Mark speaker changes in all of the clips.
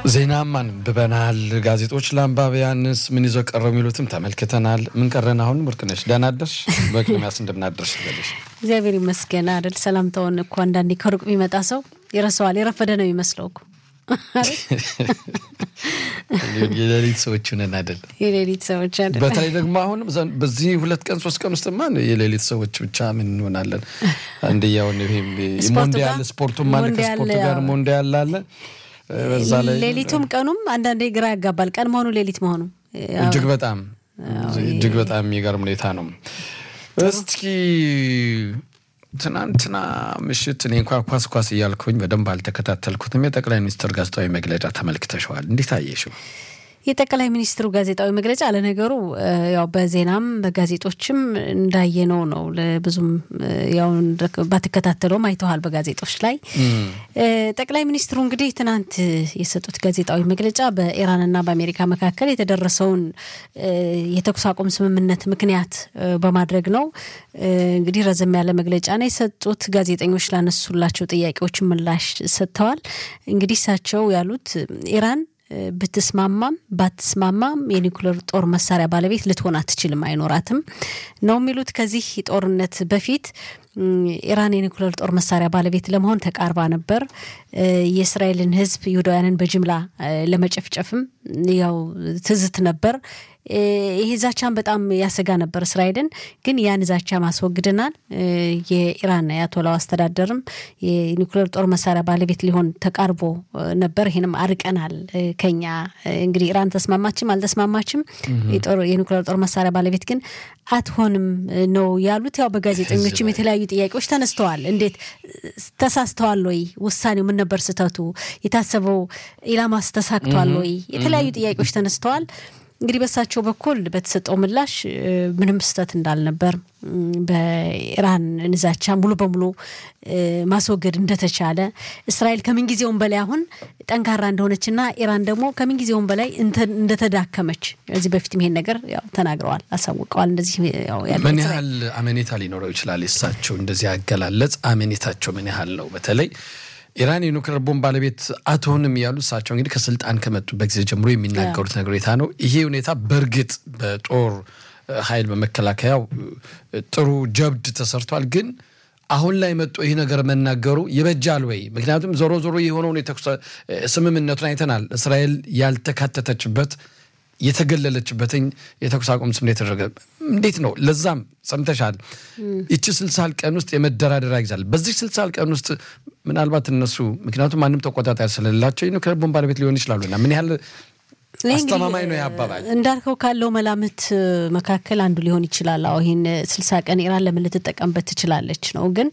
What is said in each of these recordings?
Speaker 1: ዜናም አንብበናል። ጋዜጦች ለአንባቢያንስ ምን ይዘው ቀረው የሚሉትም ተመልክተናል። ምን ቀረን? አሁን ወርቅነሽ ደህና አደርሽ? በቅድሚያስ እንደምናደርሽ ልበልሽ።
Speaker 2: እግዚአብሔር ይመስገን አይደል? ሰላምታውን እኮ አንዳንዴ ከሩቅ የሚመጣ ሰው ይረሳዋል። የረፈደ ነው የሚመስለው እኮ
Speaker 1: የሌሊት ሰዎች ነን አይደል?
Speaker 2: የሌሊት ሰዎች አይደል?
Speaker 1: በተለይ ደግሞ አሁንም በዚህ ሁለት ቀን ሶስት ቀን ውስጥማ የሌሊት ሰዎች ብቻ ምን እንሆናለን? አንድያውን ሞንዲያል ስፖርቱም ማለት ከስፖርቱ ጋር ሞንዲያል አለ በዛ ላይ
Speaker 2: ሌሊቱም ቀኑም አንዳንዴ ግራ ያጋባል። ቀን መሆኑ ሌሊት መሆኑ
Speaker 1: እጅግ በጣም እጅግ በጣም የሚገርም ሁኔታ ነው። እስኪ ትናንትና ምሽት እኔ እንኳ ኳስ ኳስ እያልኩኝ በደንብ አልተከታተልኩትም። የጠቅላይ ሚኒስትር ጋዜጣዊ መግለጫ ተመልክተሸዋል። እንዴት አየሽው?
Speaker 2: የጠቅላይ ሚኒስትሩ ጋዜጣዊ መግለጫ ለነገሩ ያው በዜናም በጋዜጦችም እንዳየነው ነው። ብዙም ያው ባትከታተለውም አይተዋል በጋዜጦች ላይ። ጠቅላይ ሚኒስትሩ እንግዲህ ትናንት የሰጡት ጋዜጣዊ መግለጫ በኢራንና በአሜሪካ መካከል የተደረሰውን የተኩስ አቁም ስምምነት ምክንያት በማድረግ ነው። እንግዲህ ረዘም ያለ መግለጫ ነው የሰጡት። ጋዜጠኞች ላነሱላቸው ጥያቄዎች ምላሽ ሰጥተዋል። እንግዲህ እሳቸው ያሉት ኢራን ብትስማማም ባትስማማም የኒውክሌር ጦር መሳሪያ ባለቤት ልትሆን አትችልም፣ አይኖራትም ነው የሚሉት። ከዚህ ጦርነት በፊት ኢራን የኒውክሌር ጦር መሳሪያ ባለቤት ለመሆን ተቃርባ ነበር። የእስራኤልን ሕዝብ ይሁዳውያንን በጅምላ ለመጨፍጨፍም ያው ትዝት ነበር። ይሄ ዛቻን በጣም ያሰጋ ነበር እስራኤልን። ግን ያን ዛቻ ማስወግደናል። የኢራን የአያቶላው አስተዳደርም የኒውክሌር ጦር መሳሪያ ባለቤት ሊሆን ተቃርቦ ነበር። ይህንም አርቀናል ከኛ እንግዲህ ኢራን ተስማማችም አልተስማማችም የኒውክሌር ጦር መሳሪያ ባለቤት ግን አትሆንም ነው ያሉት። ያው በጋዜጠኞችም የተለያዩ ጥያቄዎች ተነስተዋል። እንዴት ተሳስተዋል ወይ? ውሳኔው ምን ነበር ስህተቱ? የታሰበው ኢላማስ ተሳክቷል ወይ? የተለያዩ ጥያቄዎች ተነስተዋል። እንግዲህ በእሳቸው በኩል በተሰጠው ምላሽ ምንም ስህተት እንዳልነበር በኢራን ንዛቻ ሙሉ በሙሉ ማስወገድ እንደተቻለ እስራኤል ከምንጊዜውም በላይ አሁን ጠንካራ እንደሆነችና ኢራን ደግሞ ከምንጊዜውም በላይ እንደተዳከመች ከዚህ በፊትም ይሄን ነገር ያው ተናግረዋል፣ አሳውቀዋል። እንደዚህ
Speaker 1: ምን ያህል አመኔታ ሊኖረው ይችላል? የእሳቸው እንደዚህ ያገላለጽ አመኔታቸው ምን ያህል ነው? በተለይ ኢራን የኒውክሌር ቦምብ ባለቤት አትሆንም ያሉ እሳቸው እንግዲህ ከስልጣን ከመጡበት ጊዜ ጀምሮ የሚናገሩት ነገር ሁኔታ ነው። ይሄ ሁኔታ በእርግጥ በጦር ኃይል በመከላከያው ጥሩ ጀብድ ተሰርቷል። ግን አሁን ላይ መጥቶ ይህ ነገር መናገሩ ይበጃል ወይ? ምክንያቱም ዞሮ ዞሮ የሆነውን ስምምነቱን አይተናል። እስራኤል ያልተካተተችበት የተገለለችበትኝ የተኩስ አቁም ስምምነት የተደረገ እንዴት ነው? ለዛም ሰምተሻል። ይቺ ስልሳል ቀን ውስጥ የመደራደሪያ ይዛል። በዚህ ስልሳል ቀን ውስጥ ምናልባት እነሱ ምክንያቱም ማንም ተቆጣጣሪ ስለሌላቸው የኒውክሌር ቦምብ ባለቤት ሊሆን ይችላሉና ምን ያህል አስተማማኝ ነው ያባባል?
Speaker 2: እንዳልከው ካለው መላምት መካከል አንዱ ሊሆን ይችላል። አሁ ይህን ስልሳ ቀን ኢራን ለምን ልትጠቀምበት ትችላለች ነው። ግን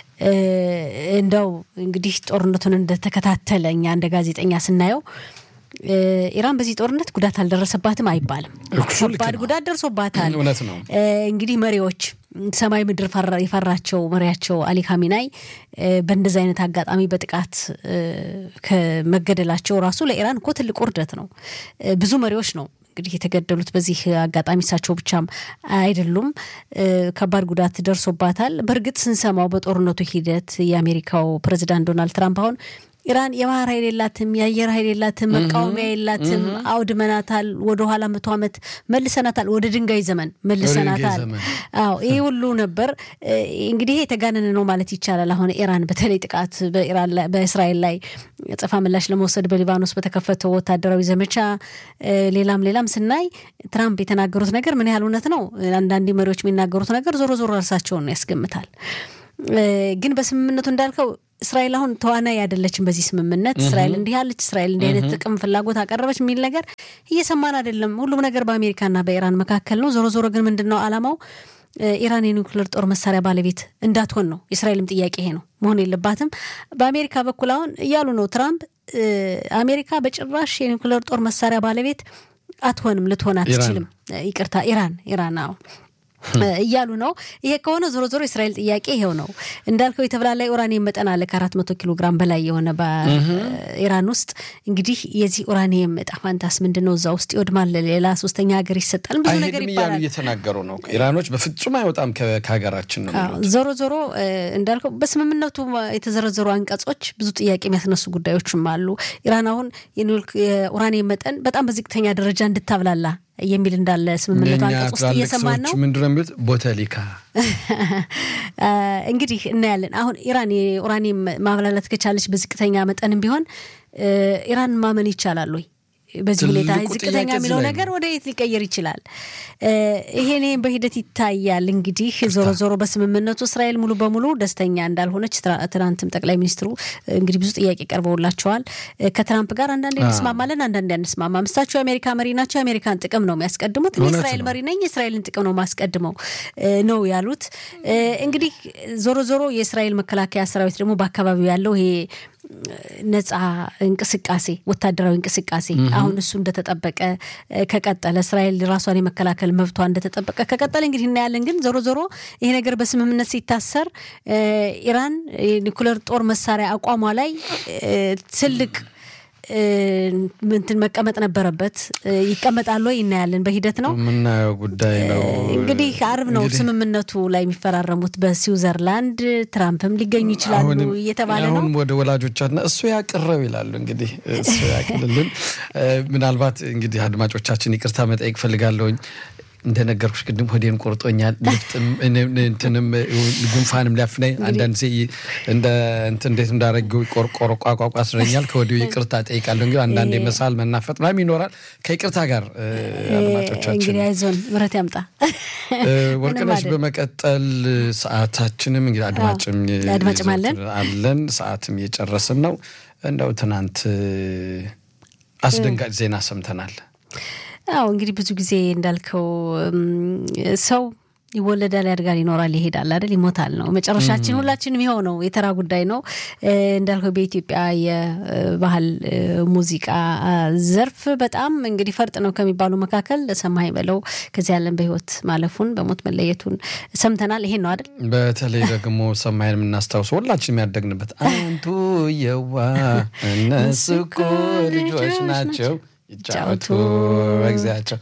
Speaker 2: እንደው እንግዲህ ጦርነቱን እንደተከታተለ እኛ እንደ ጋዜጠኛ ስናየው ኢራን በዚህ ጦርነት ጉዳት አልደረሰባትም አይባልም። ከባድ ጉዳት ደርሶባታል።
Speaker 1: እውነት ነው።
Speaker 2: እንግዲህ መሪዎች ሰማይ ምድር የፈራቸው መሪያቸው አሊ ካሚናይ በእንደዚህ አይነት አጋጣሚ በጥቃት ከመገደላቸው ራሱ ለኢራን እኮ ትልቅ ውርደት ነው። ብዙ መሪዎች ነው እንግዲህ የተገደሉት በዚህ አጋጣሚ እሳቸው ብቻም አይደሉም። ከባድ ጉዳት ደርሶባታል። በእርግጥ ስንሰማው በጦርነቱ ሂደት የአሜሪካው ፕሬዚዳንት ዶናልድ ትራምፕ አሁን ኢራን የባህር ኃይል የላትም፣ የአየር ኃይል የላትም፣ መቃወሚያ የላትም፣ አውድመናታል፣ ወደኋላ መቶ ዓመት መልሰናታል፣ ወደ ድንጋይ ዘመን መልሰናታል። አዎ ይህ ሁሉ ነበር። እንግዲህ ይሄ የተጋነነ ነው ማለት ይቻላል። አሁን ኢራን በተለይ ጥቃት በእስራኤል ላይ ጽፋ ምላሽ ለመውሰድ በሊባኖስ በተከፈተው ወታደራዊ ዘመቻ ሌላም ሌላም ስናይ ትራምፕ የተናገሩት ነገር ምን ያህል እውነት ነው? አንዳንድ መሪዎች የሚናገሩት ነገር ዞሮ ዞሮ እርሳቸውን ያስገምታል። ግን በስምምነቱ እንዳልከው እስራኤል አሁን ተዋናይ አይደለችም። በዚህ ስምምነት እስራኤል እንዲህ ያለች፣ እስራኤል እንዲህ አይነት ጥቅም ፍላጎት አቀረበች የሚል ነገር እየሰማን አይደለም። ሁሉም ነገር በአሜሪካና በኢራን መካከል ነው። ዞሮ ዞሮ ግን ምንድን ነው አላማው? ኢራን የኒውክሌር ጦር መሳሪያ ባለቤት እንዳትሆን ነው። የእስራኤልም ጥያቄ ይሄ ነው፣ መሆን የለባትም። በአሜሪካ በኩል አሁን እያሉ ነው ትራምፕ፣ አሜሪካ በጭራሽ የኒውክሌር ጦር መሳሪያ ባለቤት አትሆንም፣ ልትሆን አትችልም። ይቅርታ ኢራን ኢራን አዎ እያሉ ነው። ይሄ ከሆነ ዞሮ ዞሮ የእስራኤል ጥያቄ ይሄው ነው እንዳልከው የተብላላ ኡራኒየም መጠን አለ ከአራት መቶ ኪሎ ግራም በላይ የሆነ በኢራን ውስጥ እንግዲህ የዚህ ኡራኒየም እጣ ፋንታስ ምንድን ነው? እዛ ውስጥ ይወድማል፣ ሌላ ሶስተኛ ሀገር ይሰጣል፣ ብዙ ነገር
Speaker 1: አይሄድም እያሉ
Speaker 2: ይባላል።
Speaker 1: እየተናገሩ ነው። ኢራኖች በፍጹም አይወጣም ከ- ከሀገራችን ነው
Speaker 2: አዎ፣
Speaker 1: የሚሉት።
Speaker 2: ዞሮ ዞሮ እ፣ እንዳልከው በስምምነቱ የተዘረዘሩ አንቀጾች ብዙ ጥያቄ የሚያስነሱ ጉዳዮችም አሉ። ኢራን አሁን የኒውክሌር- የኡራኒየም መጠን በጣም በዝቅተኛ ደረጃ እንድታብላላ የሚል እንዳለ ስምምነቱ
Speaker 1: የእኛ
Speaker 2: አንቀጽ ውስጥ
Speaker 1: ትላልቅ
Speaker 2: እየሰማን ነው።
Speaker 1: ሰዎች ምንድን ነው የሚሉት? ቦተሊካ
Speaker 2: እንግዲህ እናያለን። አሁን ኢራን የኡራኒየም ማብላላት ከቻለች በዝቅተኛ መጠንም ቢሆን እ፣ ኢራን ማመን ይቻላል ወይ? በዚህ ሁኔታ
Speaker 1: ትልቁ
Speaker 2: ዝቅተኛ
Speaker 1: ጥያቄ እዚህ
Speaker 2: የሚለው
Speaker 1: ላይ
Speaker 2: ነገር ወደ የት ሊቀየር ይችላል? እ፣ ይሄኔ በሂደት ይታያል። እንግዲህ ዞሮ ዞሮ በስምምነቱ እስራኤል ሙሉ በሙሉ ደስተኛ እንዳልሆነች ትራ- ትናንትም ጠቅላይ ሚኒስትሩ እ፣ እንግዲህ ብዙ ጥያቄ ቀርበውላቸዋል። እ፣ ከትራምፕ ጋር አንዳንዴ እንስማማለን፣ አንዳንዴ አንስማማም። እሳቸው የአሜሪካ መሪ ናቸው፣ የአሜሪካን ጥቅም ነው የሚያስቀድሙት። እኔ
Speaker 1: እውነት
Speaker 2: የእስራኤል
Speaker 1: ነው።
Speaker 2: መሪ ነኝ፣ የእስራኤልን ጥቅም ነው ማስቀድመው እ፣ ነው ያሉት። እ፣ እንግዲህ ዞሮ ዞሮ የእስራኤል መከላከያ ሰራዊት ደግሞ በአካባቢው ያለው ይሄ ነጻ እንቅስቃሴ ወታደራዊ እንቅስቃሴ አሁን እሱ እንደተጠበቀ እ፣ ከቀጠለ እስራኤል ራሷን የመከላከል መብቷ እንደተጠበቀ ከቀጠለ እንግዲህ እናያለን። ግን ዞሮ ዞሮ ይሄ ነገር በስምምነት ሲታሰር እ፣ ኢራን የኒኩለር ጦር መሳሪያ አቋሟ ላይ እ፣ ትልቅ እ፣ እንትን መቀመጥ ነበረበት። እ፣ ይቀመጣል ወይ እናያለን። በሂደት ነው
Speaker 1: የምናየው ጉዳይ ነው።
Speaker 2: እንግዲህ አርብ ነው
Speaker 1: እንግዲህ
Speaker 2: ስምምነቱ ላይ የሚፈራረሙት በስዊዘርላንድ። ትራምፕም ሊገኙ ይችላሉ
Speaker 1: አሁንም
Speaker 2: እየተባለ ነው።
Speaker 1: አሁን ወደ ወላጆቻችን እሱ ያቅረው ይላሉ። እንግዲህ እሱ ያቅልልን። እ፣ ምናልባት እንግዲህ አድማጮቻችን ይቅርታ መጠየቅ ፈልጋለሁኝ። እንደነገርኩሽ ቅድም ሆዴን ቆርጦኛል። ልፍጥም እኔም እንትንም ጉንፋንም ሊያፍነኝ አንዳንድ ጊዜ እንደ እንትን እንዴት እንዳረገው ቆርቆሮ ቋቋቋ ስለኛል። ከወዲሁ ይቅርታ ጠይቃለሁ። እንግዲህ አንዳንዴ መሳል መናፈጥ ምናምን ይኖራል። ከይቅርታ ጋር እ፣ አድማጮቻችን
Speaker 2: እንግዲህ አይዞን ምረት ያምጣ።
Speaker 1: እ፣ ወርቅነሽ
Speaker 2: አይደል።
Speaker 1: በመቀጠል ሰዓታችንም እንግዲህ አድማጭም
Speaker 2: አዎ፣ አድማጭም አለን።
Speaker 1: አለን ሰዓትም እየጨረስን ነው። እንደው ትናንት እ፣ አስደንጋጭ ዜና ሰምተናል።
Speaker 2: አዎ እንግዲህ ብዙ ጊዜ እንዳልከው እም፣ ሰው ይወለዳል፣ ያድጋል፣ ይኖራል፣ ይሄዳል አይደል? ይሞታል ነው መጨረሻችን። ሁላችንም ይኸው ነው፣ የተራ ጉዳይ ነው። እ፣ እንዳልከው በኢትዮጵያ የባህል እ፣ ሙዚቃ ዘርፍ በጣም እንግዲህ ፈርጥ ነው ከሚባሉ መካከል ሰማኸኝ በለው ከዚህ ዓለም በሕይወት ማለፉን በሞት መለየቱን ሰምተናል። ይሄን ነው አይደል?
Speaker 1: በተለይ ደግሞ ሰማይን የምናስታውሰው ሁላችንም ያደግንበት አንቱ የዋ እነሱ እኮ ልጆች ናቸው ይጫወቱ በጊዜያቸው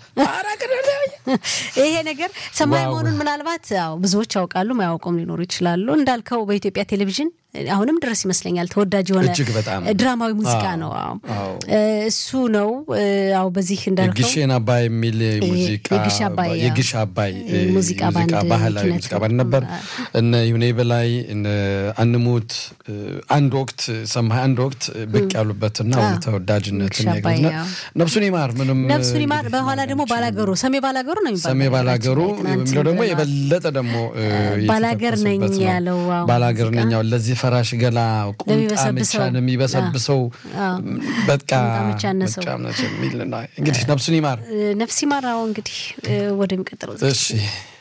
Speaker 2: ይሄ ነገር ሰማይ
Speaker 1: ዋው።
Speaker 2: መሆኑን ምናልባት ያው ብዙዎች ያውቃሉ፣ ማያውቁም ሊኖሩ ይችላሉ። እንዳልከው በኢትዮጵያ ቴሌቪዥን አሁንም ድረስ ይመስለኛል ተወዳጅ የሆነ
Speaker 1: እጅግ በጣም
Speaker 2: ድራማዊ ሙዚቃ
Speaker 1: አዎ፣
Speaker 2: ነው። አዎ
Speaker 1: አዎ።
Speaker 2: እ፣ እሱ ነው። እ፣ አዎ በዚህ እንዳልከው
Speaker 1: የግሼን አባይ የሚል ሙዚቃ
Speaker 2: የግሽ አባይ፣ አዎ።
Speaker 1: የግሽ አባይ እ፣
Speaker 2: ሙዚቃ ባንድ
Speaker 1: ባህላዊ
Speaker 2: ኪነት
Speaker 1: ሙዚቃ ባንድ ነበር። እነ ይሁኔ በላይ እነ አንሙት እ፣ አንድ ወቅት ሰማይ አንድ ወቅት ብቅ ያሉበትና ወደ
Speaker 2: አዎ።
Speaker 1: ተወዳጅነትን
Speaker 2: የግሽ አባይ፣
Speaker 1: ያገኙና
Speaker 2: አዎ።
Speaker 1: ነፍሱን ይማር ምንም
Speaker 2: ነፍሱን ይማር።
Speaker 1: እንግዲህ
Speaker 2: በኋላ ደግሞ ባላገሩ ሰሜ ባላገሩ ነው የሚባለው።
Speaker 1: ሰሜ ባላገሩ
Speaker 2: በነገራችን ላይ ትናንት
Speaker 1: የሚለው ደግሞ
Speaker 2: ብለናል።
Speaker 1: የበለጠ ደግሞ እ፣
Speaker 2: ባላገር ነኝ
Speaker 1: የተጠቀሱበት ነው።
Speaker 2: ያለው ዋው
Speaker 1: ባላገር
Speaker 2: ሙዚቃ።
Speaker 1: ነኝ ያው ለዚህ ፈራሽ ገላ ቁምጣ
Speaker 2: ለሚበሰብሰው።
Speaker 1: ብቻ ነው የሚበሰብሰው
Speaker 2: አዎ።
Speaker 1: በቃ
Speaker 2: ቁምጣ ብቻ አነሰው።
Speaker 1: ብቻ ነው የሚል ነው። እንግዲህ ነፍሱን ይማር።
Speaker 2: እ፣ ነፍስ ይማራው እንግዲህ እ፣ ወደሚቀጥለው
Speaker 1: እሺ